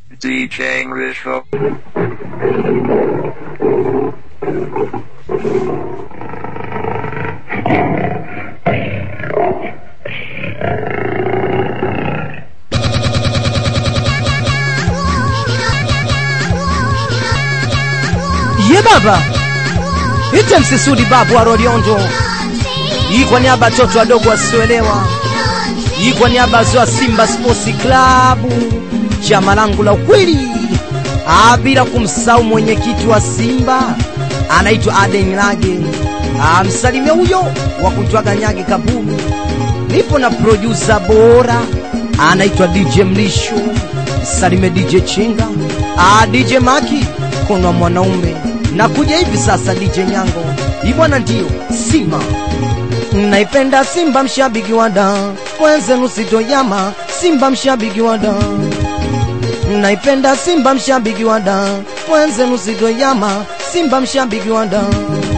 DJ English Hook. ye baba ite msisudi babu wa Rodiondo hii kwa niaba ya watoto wadogo wasioelewa hii kwa niaba ya zoa Simba Sports Club chama langu la ukweli Ah, bila kumsahau mwenyekiti wa Simba anaitwa Aden Lage Ah, msalimia huyo wa kuitwaga Nyage Kabumi nipo na producer bora anaitwa DJ Mlisho msalime DJ Chinga ah, DJ Maki kuna mwanaume na kuja hivi sasa DJ Nyango hii bwana ndio Simba naipenda Simba mshabiki wa da wenzenu sitoyama Simba mshabiki wa da naipenda Simba mshabiki wa da wenzenu sitoyama Simba mshabiki wa da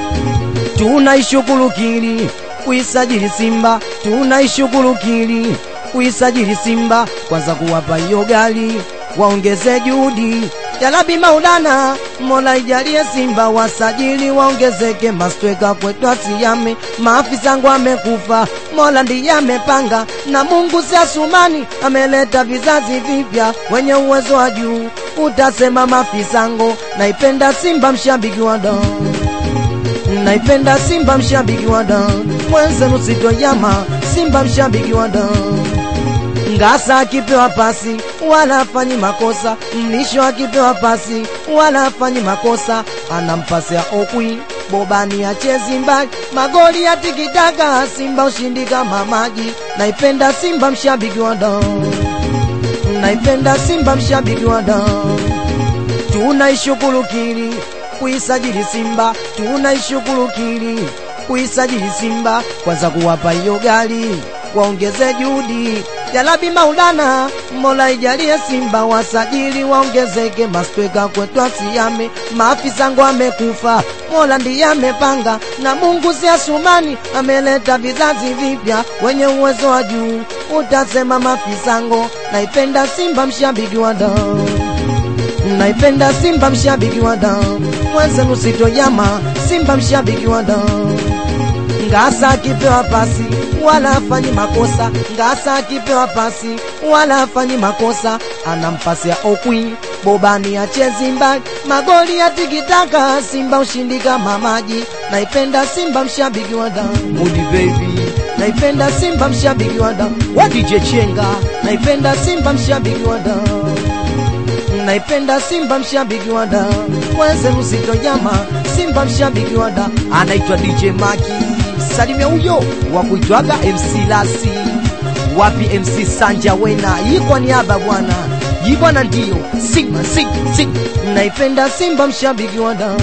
tunaishughulikili kuisajili Simba, tunaishughulikili kuisajili Simba, kwanza kuwapa hiyo gari waongeze juhudi Jalabi Maulana, Mola ijalie Simba wasajili waongezeke, mastweka kwetu asiyame, maafisa wangu amekufa, Mola ndiye amepanga, na Mungu si Asumani ameleta vizazi vipya wenye uwezo wa juu, utasema mafisango. Naipenda Simba mshabiki wa damu naipenda Simba mshabiki wa damu, mwenzenu sitoyama, Simba mshabiki wa damu. Ngasa akipewa pasi wala afanyi makosa, Mlisho akipewa pasi wala afanyi makosa, anampasia Okwi Bobani achezi mbali, magoli ya tikitaka, Simba ushindi kama maji. Naipenda Simba mshabiki wa damu, naipenda Simba mshabiki wa damu tunaishughulikili kuisajili Simba, tunaishughulikili kuisajili Simba, kwanza kuwapa hiyo gari waongeze juhudi. Jalabi Maulana, Mola ijalie Simba wasajili waongezeke, mastweka kwetu asiyame, maafisa wangu amekufa, Mola ndiye amepanga, na Mungu si Asumani ameleta vizazi vipya wenye uwezo wa juu, utasema mafisango. Naipenda Simba mshabiki wa damu naipenda Simba mshabiki wa damu, mwenzenu sitoyama, Simba mshabiki wa damu. Ngasa akipewa pasi wala afanyi makosa, Ngasa akipewa pasi wala afanyi makosa, anampasia Okwi Bobani achezi mbali, magoli ya tikitaka, Simba ushindi kama maji. Naipenda Simba mshabiki wa damu, Mudi baby naipenda Simba mshabiki wa damu, wa DJ Chenga, naipenda Simba mshabiki wa damu naipenda Simba mshabiki wa da mwenzenu sitojama Simba mshabiki wa da anaitwa DJ Maki salimia huyo wa kuitwaga MC Lasi wapi MC Sanja Wena hii kwa niaba bwana hii bwana ndio Simba Simba Simba naipenda Simba mshabiki wa da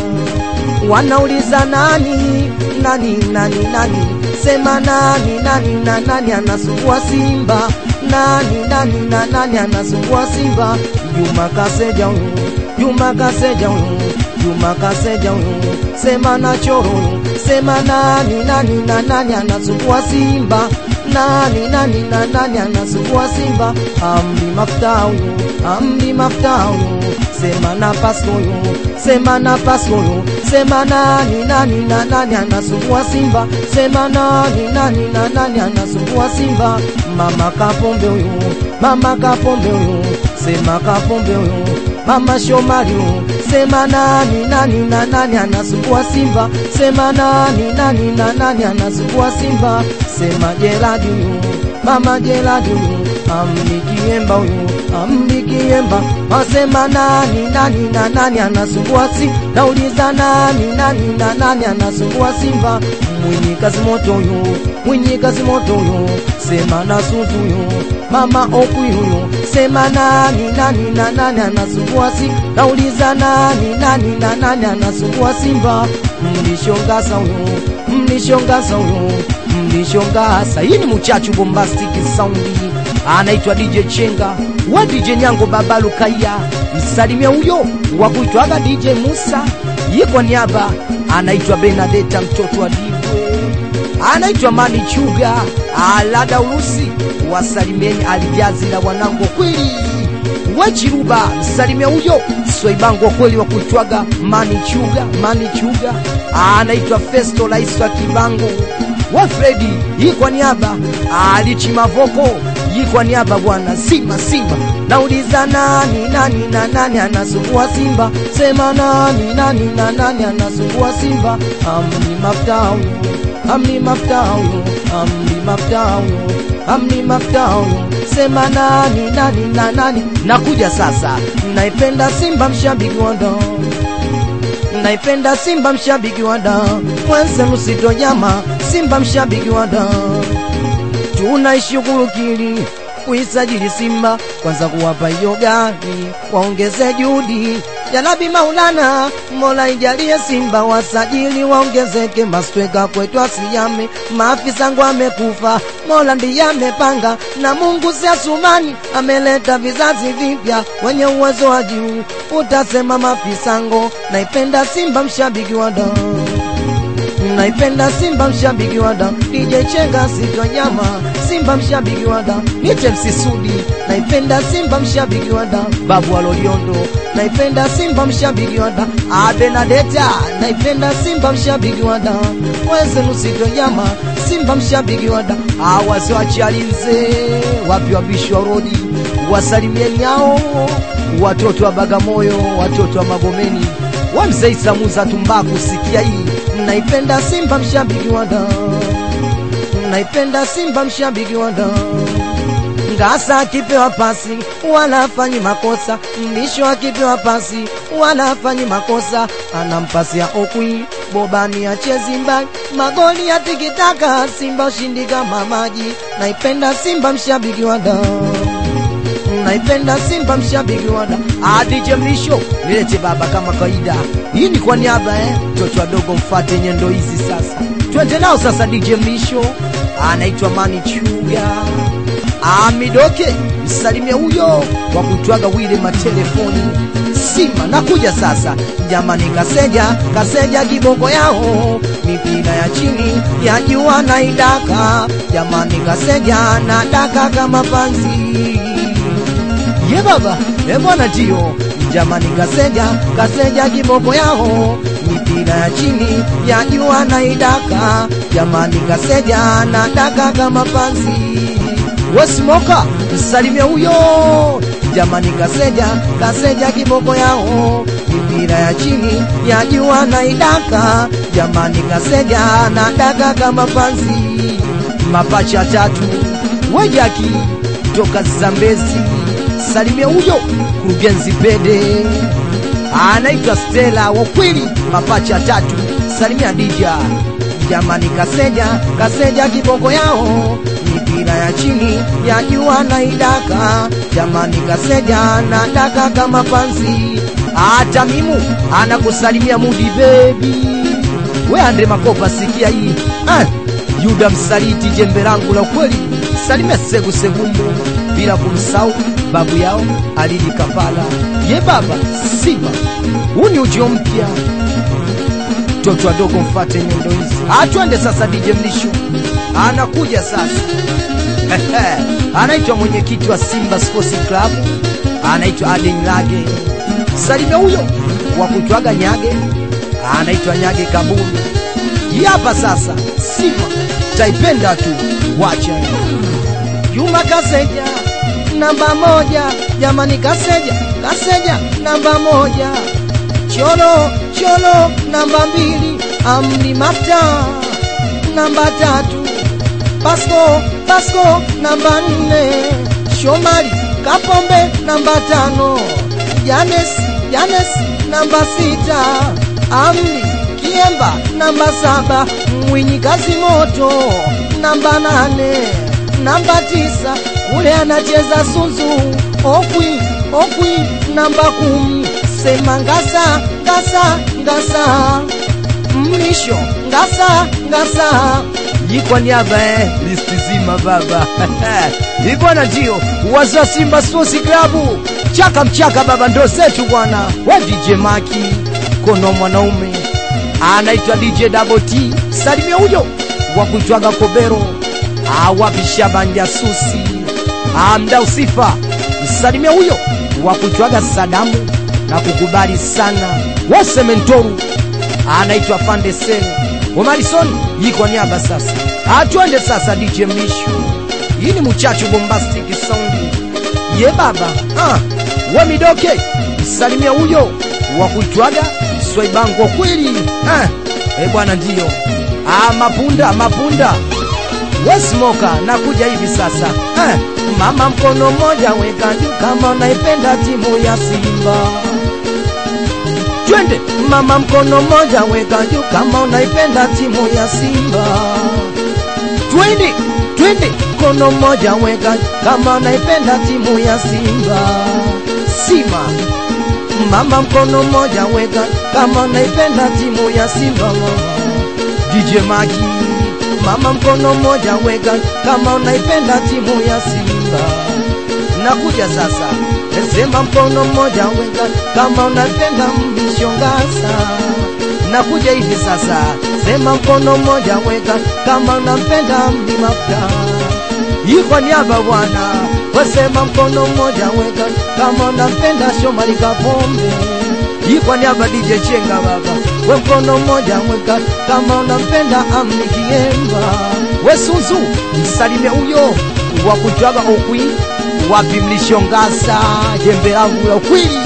wanauliza nani nani nani nani sema nani nani na nani anasumbua Simba nani nani na nani anasumbua Simba Juma Kaseja huyu Juma Kaseja huyu Juma Kaseja huyu sema na choro sema nani nani na nani anasumbua Simba nani nani na nani anasumbua Simba amri mafuta huyu amri mafuta huyu sema na pasko huyu sema na pasko huyu sema nani nani na nani anasumbua Simba sema nani nani na nani anasumbua Simba mama kapombe huyu mama kapombe huyu sema kapombe huyu mama Shomari huyu sema nani nani na nani anasumbua Simba sema nani nani na nani anasumbua Simba sema Jeradi huyu mama Jeradi huyu amni kiemba huyu amni kiemba wasema nani nani na nani anasumbua si nauliza nani nani na nani anasumbua Simba mwenye kazi moto huyu mwenye kazi moto huyu sema na suzu huyu mama okwi huyu sema nani nani na nani anasumbua si nauliza nani nani na nani anasumbua Simba mlishongasa huyu mlishongasa huyu mlishongasa hii ni muchachu bombastic soundi anaitwa DJ Chenga wa DJ Nyango Baba Lukaya msalimia huyo wa kuitwaga DJ Musa ye kwa niaba anaitwa Benadeta mtoto wa Dibwe anaitwa Mani Chuga alada Urusi wasalimieni alijazi la wanangu kweli wechiruba msalimia huyo swaibangu wa kweli wa kuitwaga manichuga manichuga anaitwa festo rais wa kibangu wa fredi hii kwa niaba alichi mavoko hii kwa niaba bwana simba simba nauliza nani nani na nani anasumbua simba sema nani nani na nani anasumbua simba amni maftahu amni maftahu amni maftahu amni maftahu sema nani nani na nani nakuja sasa naipenda simba mshabiki wa ndo naipenda simba mshabiki wa da mwenzenu sitojama simba mshabiki wa da tunaishughulikili kuisajili Simba, kwanza kuwapa hiyo gari, waongeze juhudi. Jalabi Maulana, Mola ijalie Simba wasajili waongezeke, mastweka kwetu asiyame, maafisa ngo amekufa, Mola ndiye amepanga, na Mungu si asumani, ameleta vizazi vipya wenye uwezo wa juu. Utasema mafisango, naipenda Simba mshabiki wa damu naipenda Simba mshabiki wa da DJ Chenga sitwa nyama Simba mshabiki wa da Nite Msisudi naipenda Simba mshabiki wa da Babu Aloliondo naipenda Simba mshabiki wa da Abenadeta naipenda Simba mshabiki wa da Weze nusitwa nyama Simba mshabiki wa da Awazi wa Chalinze wapi wabishi wa rodi wasalimieni hao watoto wa Bagamoyo watoto wa Magomeni wa mzee Samuza Tumbaku sikia hii naipenda Simba mshabiki wa da, naipenda Simba mshabiki wa da. Ngasa akipewa pasi wala afanyi makosa, Mlisho akipewa pasi wala afanyi makosa, anampasia Okwi Bobani achezi mbali, magoli ya tikitaka, Simba ushindi kama maji. Naipenda Simba mshabiki wa da naipenda Simba mshabiki wada adije mlisho nilete baba kama kawaida. Hii ni kwa niaba eh, mtoto wadogo mfate nyendo hizi sasa, twende nao sasa. DJ mlisho anaitwa Mani Chuga Amidoke, msalimia huyo wa kutwaga wile matelefoni Simba nakuja sasa, jamani, kaseja kaseja kiboko yao, mipira ya chini ya jua na idaka, jamani, kaseja na daka kama panzi ye baba e bwana ndio jamani, kaseja kaseja kiboko yao, mipira ya chini ya jua na idaka, jamani, kaseja na daka kama panzi wesimoka msalimia huyo jamani, kaseja kaseja kiboko yao, mipira ya chini ya jua na idaka, jamani, kaseja na daka kama panzi, mapacha tatu wejaki toka Zambezi salimia huyo kurugenzi pede anaitwa Stella wa kweli, mapacha tatu salimia Dija jamani, kaseja kaseja kiboko yao, mipira ya chini ya jua na idaka, jamani, kaseja na daka kama panzi. Hata mimu anakusalimia mudi bebi, we Andre Makopa, sikia hii ah, Yuda msaliti jembe langu la kweli, salimia Segu Segumbu bila kumsahau babu yao Alidi Kapala. Ye baba Simba, huu ni ujio mpya, toto wadogo mfate nyendo hizi. Atwende sasa, DJ Mlisho anakuja sasa anaitwa mwenyekiti wa Simba Sports Club, anaitwa Aden Lage. Salimia huyo wa kutwaga Nyage, anaitwa Nyage Kabuni. Hii hapa sasa, Simba taipenda tu, wacha Juma Kaseja namba moja, jamani, Kaseja Kaseja namba moja, Cholo Cholo namba mbili, Amni Mafta namba tatu, Pasco Pasco namba nne, Shomari Kapombe namba tano, Janes Janes namba sita, Amni Kiemba namba saba, Mwinyi Kazi Moto namba nane, namba tisa ule anacheza Suzu Okwi Okwi namba kumi, sema Ngasa Ngasa Ngasa Mlisho Ngasa Ngasa jikwa niaba eh, listi zima baba ibwana ndio waza Simba Sports Club chaka mchaka baba ndo zetu bwana wa DJ Maki kono mwanaume anaitwa DJ Double T salimia huyo wa kuitwaga Kobero awapi Shaban jasusi amda usifa msalimia huyo wa kuchwaga Sadamu na kukubali sana wose mentoru anaitwa Fande Sen Omarison yiko niaba sasa, atwende sasa DJ Mlisho, hii ni muchacho bombastic sound ye baba ah, we midoke salimia huyo wa kuitwaga swaibango kweli ah, e bwana ndio ah, mapunda mapunda wesmoka nakuja hivi sasa ah, mama mkono mmoja weka juu kama unaipenda timu ya Simba twende mama mkono mmoja weka juu kama unaipenda timu ya Simba twende twende mkono mmoja weka kama unaipenda timu ya Simba Sima mama mkono mmoja weka kama unaipenda timu ya Simba mama DJ Maki mama mkono mmoja weka kama unaipenda timu ya Simba nakuja sasa sema mkono mmoja weka kama unapenda mlishongasa nakuja hivi sasa sema mkono mmoja weka kama unampenda mlimafta iko niaba bwana wasema mkono mmoja weka kama unampenda Shomari Kapombe iko niaba DJ Chenga baba we mkono mmoja weka kama unampenda Amni Kiemba we Suzu msalimie huyo wa kutwaga ukwi wapi mlishongasa jembe langu la ukwili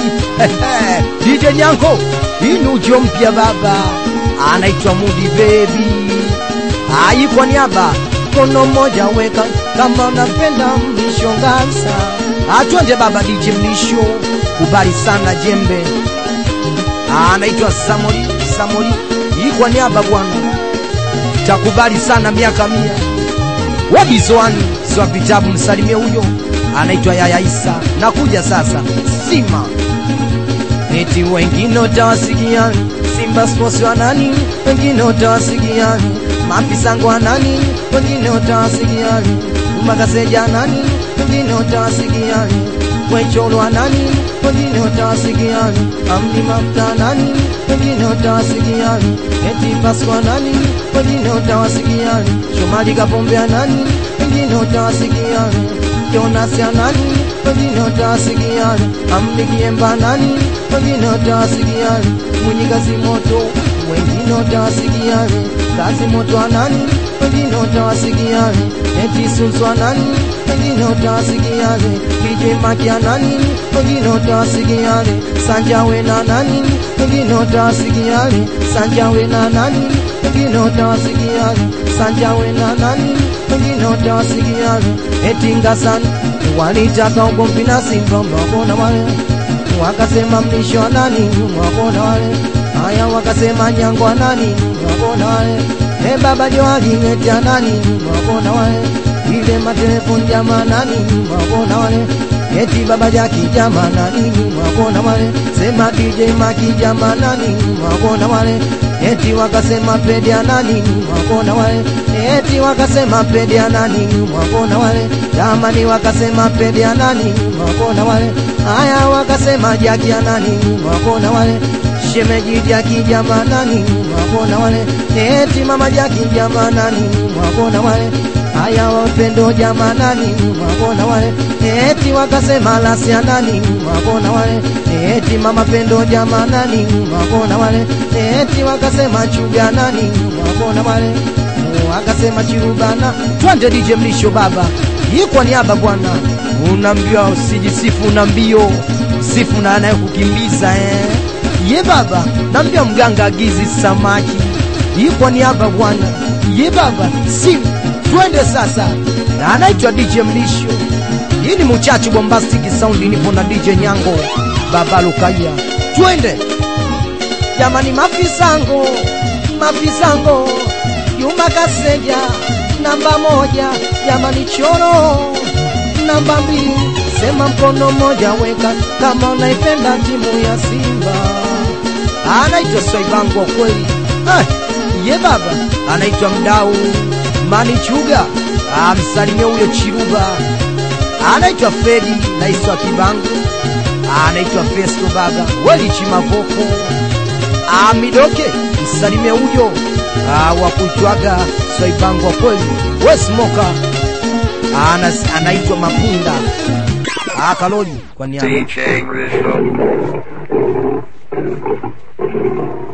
DJ Nyanko inujo mpya baba anaitwa Mudi Baby ayi kwa niaba mkono mmoja weka kama unapenda mlishongasa atwende baba DJ Mlisho kubali sana jembe anaitwa Samori Samori hii kwa niaba bwana takubali sana miaka mia wabizoani swa vitabu msalimie huyo anaitwa Yaya Isa nakuja sasa Sima eti wengine utawasikiani Simba Sports wa nani wengine utawasikiani mafisango wa nani wengine utawasikiani umagaseja nani wengine utawasikiani wecholo wa nani wengine utawasikiani amni mafuta nani wengine utawasikiani eti paswa nani wengine utawasikiani shomali kapombea nani wengine utawasikiani Jonas ya nani wengine utawasikiani amni kiemba nani wengine utawasikiani mwenye kazi moto wengine utawasikiani kazi moto wa nani wengine utawasikiani eti sunzwa nani wengine utawasikiani DJ Makia nani wengine utawasikiani Sanja wena nani wengine utawasikiani Sanja wena nani wengine utawasikiani Sanja wena nani wengine utawasikiani eti ngasani walitaka ugomvi na Simba mwakona wale wakasema mlisho wa nani mwakona wale haya wakasema nyangwa nani mwakona wale e baba Johari ngetia nani mwakona wale ile matelefoni jama nani mwakona wale eti baba Jaki jama nani mwakona wale sema DJ Maki jama nani mwakona wale eti wakasema pedia nani mwakona wale eti wakasema pedia nani mwakona wale jamani wakasema pedia nani mwakona wale haya wakasema Jaki ya nani mwakona wale shemeji Jaki jama nani mwakona wale eti mama Jaki jama nani mwakona wale haya wapendo jama nani mwakona wale eti wakasema lasia nani mwakona wale eti mama pendo jama nani mwakona wale eti wakasema chuga nani mwakona wale wakasema chirubana twende DJ Mlisho baba hii kwa niaba bwana unaambiwa usijisifu na mbio sifu na anayekukimbiza eh ye baba naambia mganga agizi samaki hii kwa niaba bwana ye baba simu twende sasa na anaitwa DJ Mlisho hii ni muchacho bombastic sound nipo na DJ Nyango baba Lukaya twende jamani mafisango mafisango Juma Kaseja namba moja jamani choro namba mbili sema mkono mmoja weka kama unaipenda timu ya Simba anaitwa Swaibango kweli ah, ye baba anaitwa mdau Mani Chuga amsalimia huyo Chiruba anaitwa Fredi naiswa Kibango anaitwa Festo baba weli Chimavoko amidoke msalimia huyo wa kuitwaga Swaibango kweli we smoka anaitwa Mapunda Ah, Kaloli kwa niaba DJ Rizzo.